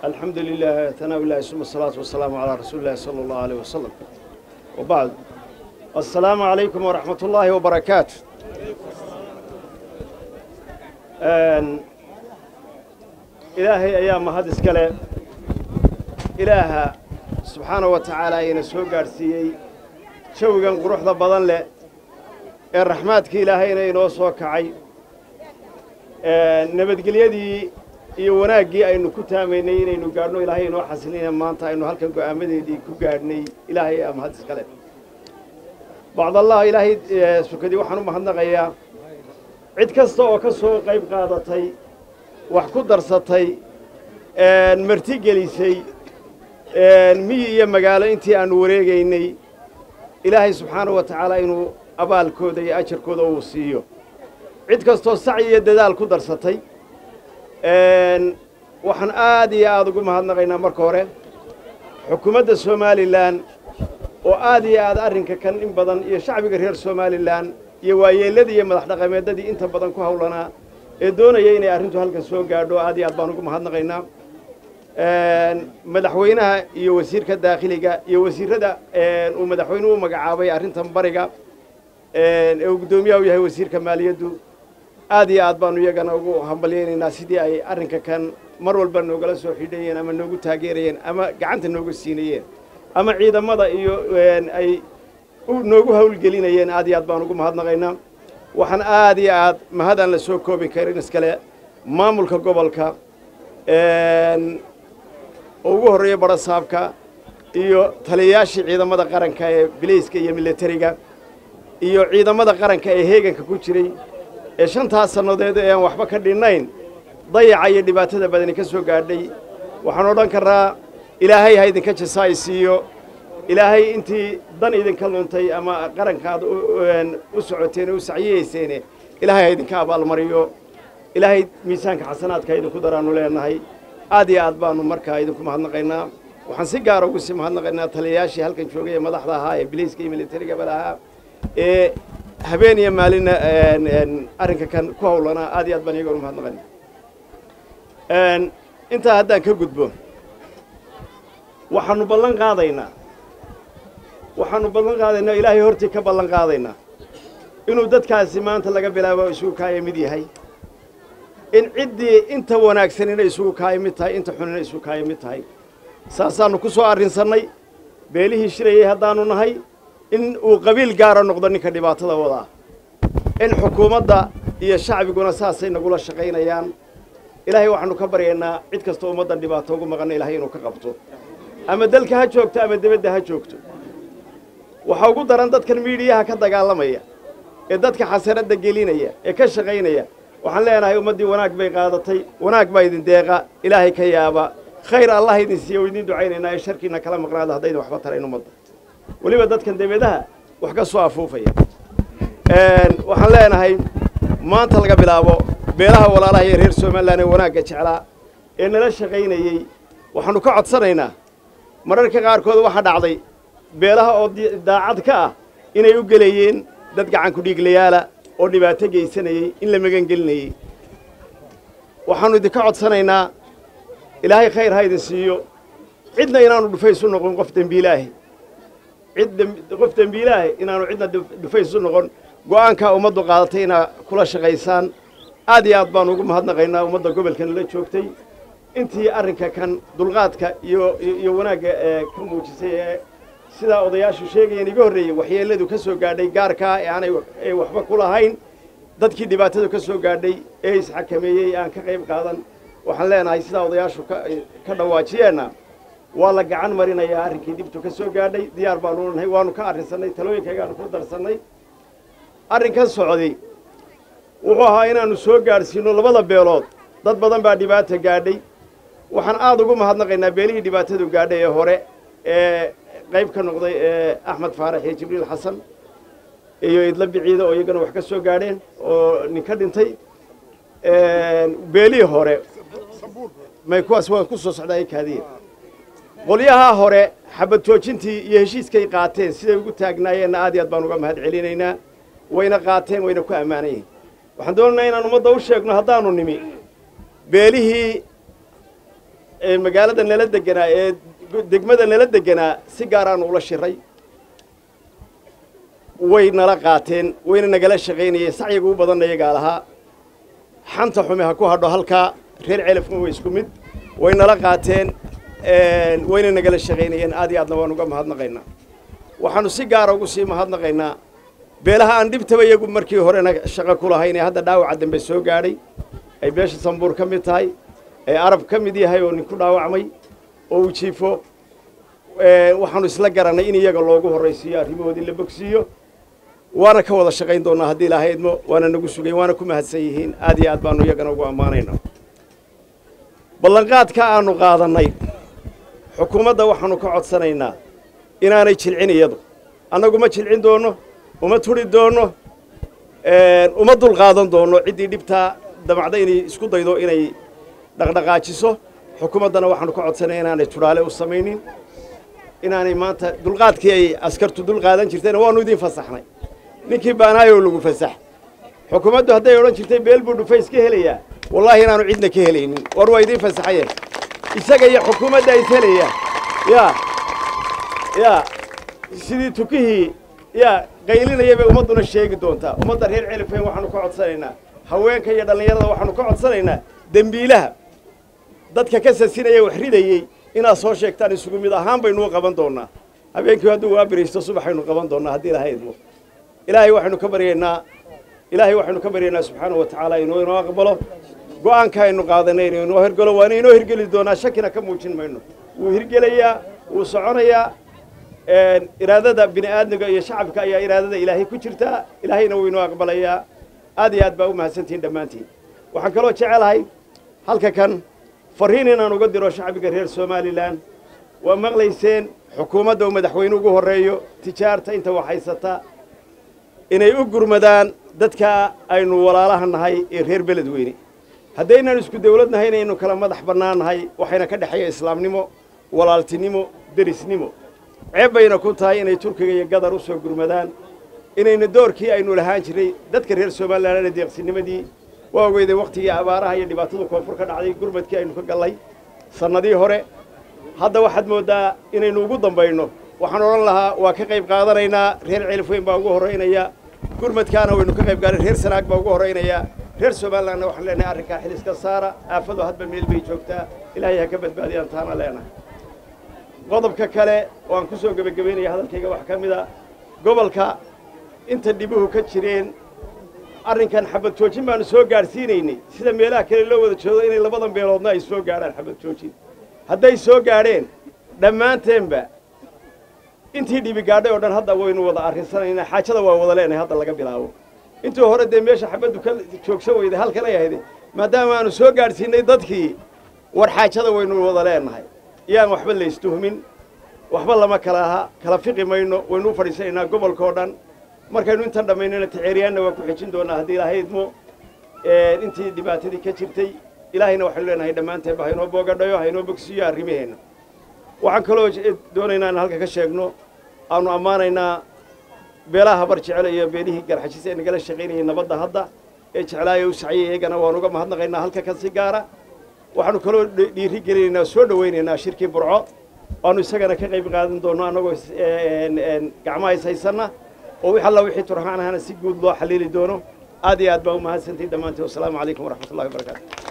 الحمد لله ثناء الله ثم الصلاة والسلام على رسول الله صلى الله عليه وسلم وبعد السلام عليكم ورحمة الله وبركاته آن إلهي أيام هذا السكالة إله سبحانه وتعالى ينسوه قارسيي شوقا قروح ذا بضن له الرحمات كي إلهي ينوسوه كعي nabadgelyadii iyo wanaaggii aynu ku taamaynay inaynu gaadhno ilaahay inoo xasilina maanta aynu halkan go'aamadeedii ku gaadhnay ilaahay ama had iskale bacdallah ilaahay sukadii waxaan u mahadnaqayaa cid kasta oo ka soo qayb qaadatay wax ku darsatay marti gelisay miyi iyo magaalo intii aanu wareegaynay ilaahay subxaanahu wa tacaala inuu abaalkooda iyo ajarkooda uu siiyo cid kastoo sacyi iyo dadaal ku darsatay waxaan aad iyo aad ugu mahadnaqaynaa marka hore xukuumadda somalilan oo aad iyo aad arrinka kan in badan iyo shacbiga reer somalilan iyo waayeelladii iyo madax dhaqameeddadii inta badan ku hawlanaa ee doonaya inay arrintu halkan soo gaadho aad iyo aad baan ugu mahadnaqaynaa madaxweynaha iyo wasiirka daakhiliga iyo wasiirrada uu madaxweynuhu u magacaabay arrintan bariga ee uu guddoomiyaha u yahay wasiirka maaliyaddu aad iyo aad baanu iyagana ugu hambalyaynaynaa sidii ay arrinka kan mar walba noogala soo xidhayeen ama noogu taageerayeen ama gacanta noogu siinayeen ama ciidamada iyo ay noogu hawlgelinayeen aad iyo aad baan ugu mahadnaqaynaa waxaan aad iyo aad mahadaan la soo koobi karin iskale maamulka gobolka oo ugu horreeya barasaabka iyo taliyayaashii ciidamada qaranka ee bilayska iyo militariga iyo ciidamada qaranka ee heeganka ku jiray ee shantaas sannadeed ee aan waxba ka dhinnayn dayaca iyo dhibaatada badani ka soo gaadhay waxaan odhan karraa ilaahay ha idinka jasaay siiyo ilaahay intii dan idinka luntay ama qarankaad u socoteen oo u sacyiyeyseen ilaahay ha idinka abaalmariyo ilaahay miisaanka xasanaadka idinku daraannu leenahay aad iyo aad baannu markaa idinku mahadnaqaynaa waxaan si gaara ugu sii mahadnaqaynaa taliyayaashii halkan joogay ee madaxda ahaa ee bilayska iyo militarigaba lahaa ee habeen iyo maalinna arrinka kan ku hawlanaa aad iyo aad baan iyagoon umahadnaqana intaa haddaan ka gudbo waxaanu ballan qaadaynaa waxaanu ballan qaadaynaa ilaahay hortii ka ballan qaadaynaa inuu dadkaasi maanta laga bilaabo isugu kaaya mid yahay in ciddii inta wanaagsanina isugu kaaya mid tahay inta xunina isugu kaaya mid tahay saasaannu ku soo arrinsannay beelihii shirayay haddaanu nahay in uu qabiil gaara noqdo ninka dhibaatada wadaa in xukuumadda iyo shacbiguna saasay nagula shaqaynayaan ilaahay waxaanu ka baryaynaa cid kastoo ummaddan dhibaato ugu maqanna ilaahay inuu ka qabto ama dalka ha joogto ama debadda ha joogto waxaa ugu daran dadkan miidhiyaha ka dagaalamaya ee dadka xasaradda gelinaya ee ka shaqaynaya waxaan leenahay ummaddii wanaag bay qaadatay wanaag baa idin deeqa ilaahay ka yaaba khayr allah idin siiya o idiin ducaynaynaa ee sharkiina kala maqnaada haddaydan waxba tarayn ummadda weliba dadkan debadaha wax ka soo afuufaya waxaan leenahay maanta laga bilaabo beelaha walaalaha iyo reer somalilan ee wanaagga jeclaa ee nala shaqaynayey waxaannu ka codsanaynaa mararka qaarkood waxaa dhacday beelaha oo daacad ka ah inay u gelayeen dad gacanku dhiiglayaala oo dhibaato geysanayey in la magangelinayey waxaannu idinka codsanaynaa ilaahay khayr ha idin siiyo cidna inaanu dhufaysu noqon qof dembiilaahi cid qof dembiilaahi inaanu cidna dhufaysu noqon go'aankaa ummaddu qaadatay inaa kula shaqaysaan aad iyo aad baanu ugu mahadnaqaynaa ummadda gobolkan la joogtay intii arrinka kan dulqaadka iyo iyo wanaagga ee ka muujisay ee sidaa odayaashu sheegayeen iga horreeyey waxyeelladu ka soo gaadhay gaarkaa ee aanay waxba ku lahayn dadkii dhibaatadu ka soo gaadhay ee isxakameeyey aan ka qayb qaadan waxaan leenahay sidaa odayaashu ka dhawaajiyeenna waa la gacan marinayaa arrinkii dhibtu ka soo gaadhay diyaar baanu nahay waanu ka arrinsannay talooyinkaygaanu ku darsannay arrinkan socday wuxuu ahaa inaannu soo gaadhsiinno labada beelood dad badan baa dhibaata gaadhay waxaan aad ugu mahadnaqaynaa beelihii dhibaatadu gaadhay ee hore ee qayb ka noqday ee axmed faarax iyo jibriil xasan iyo idla biciida oo iyagana wax ka soo gaadheen oo nin ka dhintay beelihii hore may kuwaas waan ku soo socdaa kaadiya qolyahaa hore xabad joojintii iyo heshiiskay qaateen siday ugu taagnaayeenna aad iyo aad baan uga mahad celinaynaa wayna qaateen wayna ku ammaanan yihiin waxaan doonaynaa inaan ummadda u sheegno haddaanu nimi beelihii ee magaalada nala deganaa ee degmada nala deganaa si gaaraanu ula shiray way nala qaateen wayna nagala shaqaynayeen sacyiga u badanna iyagaa lahaa xanta xumi ha ku hadho halkaa reer celafna way isku mid way nala qaateen wayna nagala shaqaynayeen aad iyo aadna waan uga mahadnaqaynaa waxaanu si gaara ugu sii mahadnaqaynaa beelaha aan dhibtaba iyagu markii horena shaqo ku lahayn ee hadda dhaawaca dambe soo gaadhay ay beesha sambuur ka mid tahay ee arab ka mid yahay oo ninku dhaawacmay oo uu jiifo waxaanu isla garannay in iyaga loogu horraysiiyo arrimahoodii la bogsiiyo waana ka wada shaqayn doonnaa haddii ilaahay idmo waana nagu sugayn waana ku mahadsan yihiin aad iyo aad baanu iyagana ugu ammaanayna ballanqaadka aanu qaadannay xukuumadda waxaanu ka codsanaynaa inaanay jilcin iyadu annagu ma jilcin doonno uma turi doonno uma dulqaadan doonno ciddii dhibtaa damacda inay isku daydo inay dhaqdhaqaajiso xukuumaddana waxaanu ka codsanaya inaanay tudhaale u samaynin inaanay maanta dulqaadkii ay askartu dulqaadan jirtayna waanu idiin fasaxnay ninkii baanaayoo lagu fasax xukuumaddu hadday odhan jirtay beel buu dhufays ka helayaa wallaahi inaanu cidna ka helaynin war waa idiin fasaxayeen isaga iyo xukuumadda is helayaan yaa yaa sidii tukihii yaa qaylinaya bay ummadduna sheegi doontaa ummadda reer celifeen waxaanu ka codsanaynaa haweenka iyo dhallinyarada waxaanu ka codsanaynaa dembiilaha dadka ka sasinaya wax ridayey inaad soo sheegtaan isugu mid ahaan baynuu qaban doonnaa habeenkii hadduu waa biriisto subaxaynu qaban doonnaa haddii ilahay idmo ilaahay waxaynu ka baryaynaa ilaahay waxaynu ka baryaynaa subxaanahu wa tacaala inuu inoo aqbalo go'aanka aynu qaadanay inuu inoo hirgalo waana inoo hirgeli doonaa shakina ka muujin mayno wuu hirgelayaa wuu soconayaa iraadada bini aadmiga iyo shacabka ayaa iraadada ilaahay ku jirtaa ilaahayna wuu inoo aqbalayaa aad iyo aad baa u mahadsantihiin dhammaantiin waxaan kaloo jecelahay halka kan farriin inaan uga diro shacbiga reer somalilan waa maqlayseen xukuumadda uu madaxweyne ugu horreeyo tijaarta inta wax haysata inay u gurmadaan dadka aynu walaalaha nahay ee reer beledweyne haddaynaan isku dawlad nahay inaynu kala madax bannaan nahay waxayna ka dhexeeya islaamnimo walaaltinimo derisnimo ceeb bayna ku tahay inay turkiga iyo gadar u soo gurmadaan inayna doorkii aynu lahaan jiray dadka reer somalilan deeqsinimadii waa ogeyday wakhtigii abaaraha iyo dhibaatada koonfur ka dhacday gurmadkii aynu ka gallay sannadii hore hadda waxaad mooddaa inaynu ugu dambayno waxaan odhan lahaa waa ka qayb qaadanaynaa reer celifweyn baa ugu horraynaya gurmadkaana waynu ka qayb qaadan reer sanaag baa ugu horraynaya reer somalilandna waxaan leenahay arrinkaa xil iska saara aafadu hadba meel bay joogtaa ilaahay ha ka badbaadiyaan taana leenahay qodobka kale oo aan ku soo gebagabaynaya hadalkayga wax ka mid a gobolka inta dhibuhu ka jireen arrinkan xabad joojin baanu soo gaadhsiinaynay sida meelaha kale loo wada joogo inay labadan beeloodna ay soo gaadhaan xabad joojin hadday soo gaadheen dhammaanteenba intii dhibi gaadhay oo dhan hadda waynu wada arrinsanaynaa xaajada waa wada leenahay hadda laga bilaabo intii hore dee meesha xabaddu ka joogsan weyday halkanay ahayde maadaama aanu soo gaadhsiinay dadkii war xaajada waynu wada leenahay iyaan waxba laystuhmin waxba lama kala aha kala fiqi mayno waynu u fadhiisanaynaa gobolka oo dhan markaynu intan dhammaynana taceeriyaanna waa ku xejin doonaa haddii ilaahay idmo intii dhibaatadii ka jirtay ilaahayna waxaynu leenahay dhammaanteenba haynoo boogadhayo haynoo bogsiiyo arrimaheenna waxaan kaloo doonaynaa in halka ka sheegno aanu ammaanaynaa beelaha habar jecel iyo beelihii garxajis ee nagala shaqaynayay nabadda hadda ee jeclaaya u saciyay iyagana waanu uga mahadnaqaynaa halka kan si gaara waxaanu kaloo dhiiri gelinaynaa soo dhowaynaynaa shirkii burco waanu isagana ka qayb qaadan doonno annagoo gacmaha is haysanna oo wix alla wixii turxaan ahana si guud loo xaliili doono aad iyo aad baa u mahadsantihin dhammaantiin wasalaamu calaykum waraxmat ullahi wabarakaatu